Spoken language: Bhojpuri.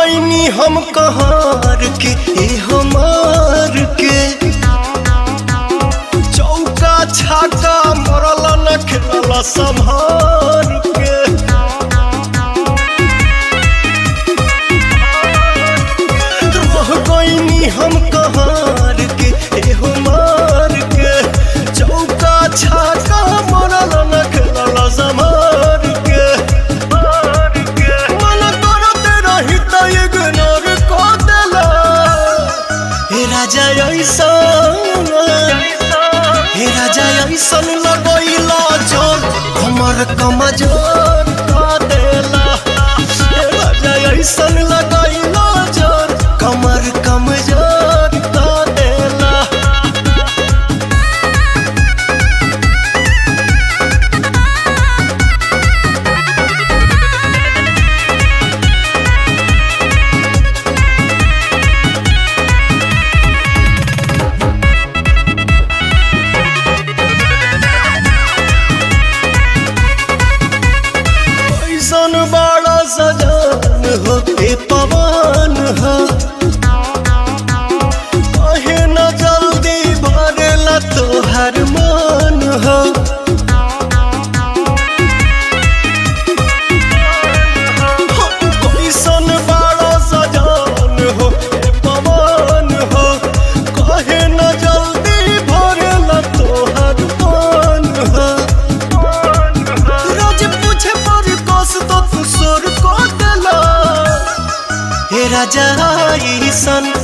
गईनी हम कहार के ए हमार के चौका छाका मरल न खेलल संभार के रह गईनी हम कहार के ए हमार के चौका छाका मरल न खेलल संभार के मन करते रही त इग्नोर क देला हे राजा ऐसन हे राजा ऐसन लगैला जोर हमर कमजोर क देला हे राजा ऐसन लगैला जोर कमर कमजोर क देला ऐसन बड़ा सजान हो ए पवन हो कहे न जल्दी भरेला तोहर मन हो ऐसन बड़ा सजान हो ए पवन हो कहे न जल्दी भरेला तोहर मन हो रोज पूछे पर कस तो तू सोर को देला हे राजा ईसन